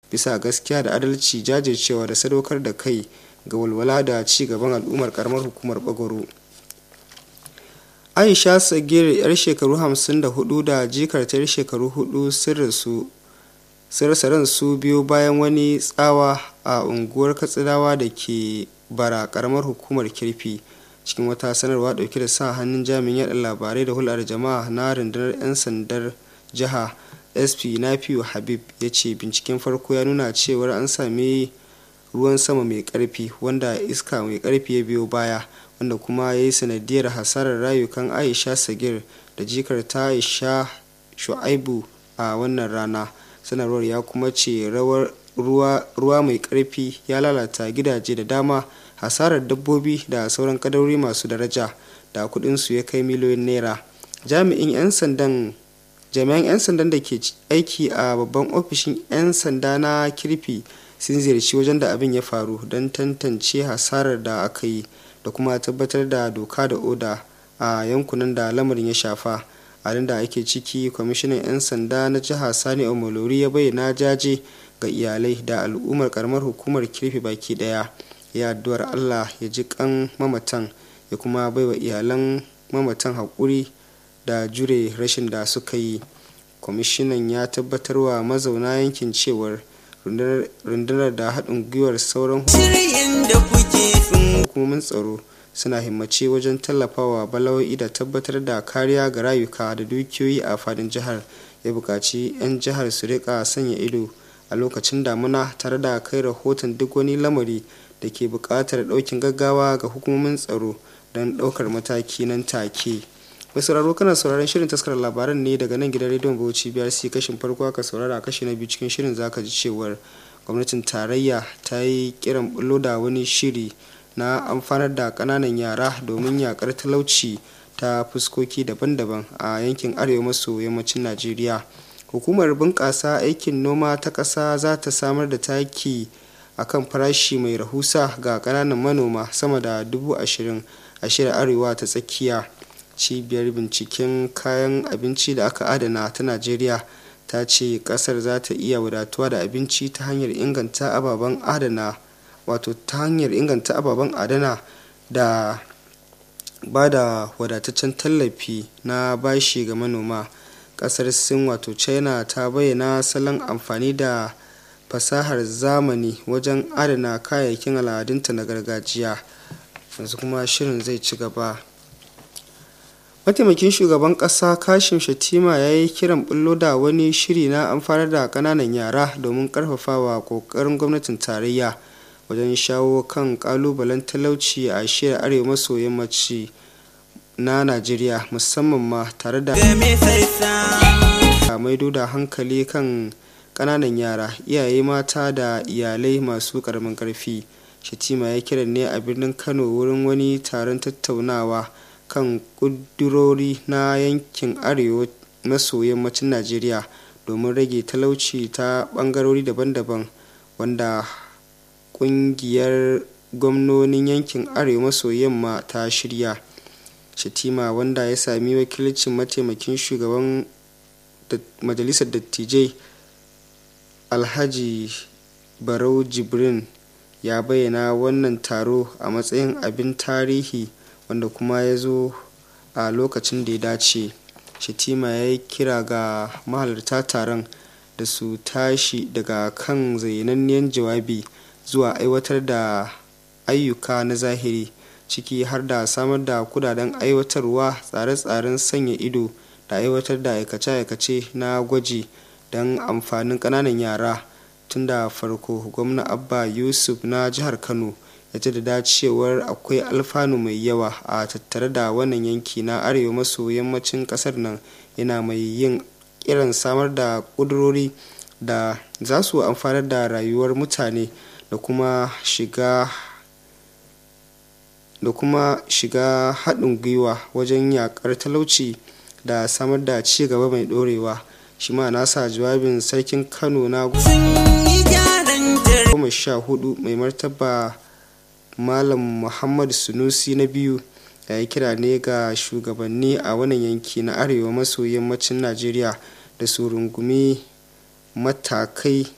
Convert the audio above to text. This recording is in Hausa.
bisa gaskiya da adalci jajircewa da sadaukar da kai ga walwala da ci gaban al'ummar karamar hukumar bagoro aisha sagir yar shekaru 54 da jikar ta yar shekaru 4 sun rasa ransu biyu bayan wani tsawa a unguwar katsinawa da ke bara karamar hukumar kirfi cikin wata sanarwa dauke da sa hannun jami'in yada labarai da hulɗar jama'a na rundunar 'yan sandar jiha sp nafiu habib ya ce binciken farko ya nuna cewar an sami ruwan sama mai karfi wanda iska mai karfi ya biyo baya wanda kuma ya yi sanadiyar hasarar rayukan aisha sagir da jikar ta aisha shu'aibu a wannan rana sanarwar ya kuma ce ruwa mai karfi ya lalata gidaje da dama hasarar dabbobi da sauran kadarori masu daraja da kudinsu ya kai miliyoyin naira jami'in 'yan sandan jami'an 'yan sandan da ke aiki a babban ofishin 'yan sanda na kirfi sun ziyarci wajen da abin ya faru don tantance hasarar da aka yi da kuma tabbatar da doka da oda a yankunan da lamarin ya shafa a da ake ciki kwamishinan 'yan sanda na jiha sani omolori ya bayyana jaje ga iyalai da al'ummar karamar hukumar kirfi baki daya ya addu'ar allah ya ji kan mamatan ya kuma baiwa iyalan mamatan haƙuri da jure rashin da suka yi kwamishinan ya tabbatarwa mazauna yankin cewar rundunar da haɗin gwiwar sauran hukumomin tsaro suna himmace wajen tallafawa bala'o'i da tabbatar da kariya ga rayuka da dukiyoyi a fadin jihar ya buƙaci 'yan jihar su rika sanya ido a lokacin damuna tare da kai rahoton duk wani lamari da ke buƙatar ɗaukin gaggawa ga hukumomin tsaro don ɗaukar mataki nan take mai sauraro kana sauraron shirin taskar labaran ne daga nan gidan rediyon bauchi brc kashin farko aka saurara kashi na biyu cikin shirin zaka ji cewar gwamnatin tarayya ta yi kiran bullo da wani shiri na amfanar da kananan yara domin yakar talauci ta fuskoki daban-daban a yankin arewa maso yammacin najeriya hukumar bunƙasa aikin noma ta ƙasa za ta samar da taki a kan farashi mai rahusa ga ƙananan manoma sama da dubu ashirin a shirin arewa ta tsakiya cibiyar binciken kayan abinci da aka adana ta najeriya ta ce kasar za ta iya wadatuwa da abinci ta hanyar inganta ababen adana wato ta hanyar inganta ababen adana da ba da wadataccen tallafi na bashi ga manoma kasar sin wato china ta bayyana salon amfani da fasahar zamani wajen adana kayayyakin al'adunta na gargajiya yanzu kuma shirin zai ci gaba mataimakin shugaban kasa kashim shatima ya yi kiran bullo da wani shiri na amfanar da kananan yara domin karfafawa kokarin gwamnatin tarayya wajen shawo kan kalubalen talauci a shirya arewa maso yammaci na najeriya musamman ma tare da maido da hankali kan kananan yara iyaye mata da iyalai masu karamin karfi shatima ya kiran ne a birnin kano wurin wani taron tattaunawa kan ƙudurori na yankin arewa maso yammacin najeriya domin rage talauci ta ɓangarori daban-daban wanda ƙungiyar gwamnonin yankin arewa maso yamma ta shirya shatima wanda ya sami wakilcin mataimakin shugaban majalisar dattijai alhaji barau jibrin ya bayyana wannan taro a matsayin abin tarihi wanda kuma ya zo a lokacin da ya dace shatima ya yi kira ga mahalarta taron da su tashi daga kan zainanniyan jawabi zuwa aiwatar da ayyuka na zahiri ciki har da samar da kudaden aiwatarwa tsare-tsaren sanya ido da aiwatar da aikace-aikace na gwaji don amfanin ƙananan yara tun da farko gwamna abba yusuf na jihar kano ya jaddada cewar akwai alfanu mai yawa a tattare da wannan yanki na arewa maso yammacin kasar nan yana mai yin kiran samar da ƙudurori da za su amfanar da rayuwar mutane da kuma shiga da kuma shiga haɗin gwiwa wajen yakar talauci da samar da ci gaba mai ɗorewa shi ma nasa jawabin sarkin kano na goma sha hudu mai martaba malam muhammadu sunusi na biyu ya yi kira ne ga shugabanni a wannan yanki na arewa maso yammacin najeriya da su rungumi matakai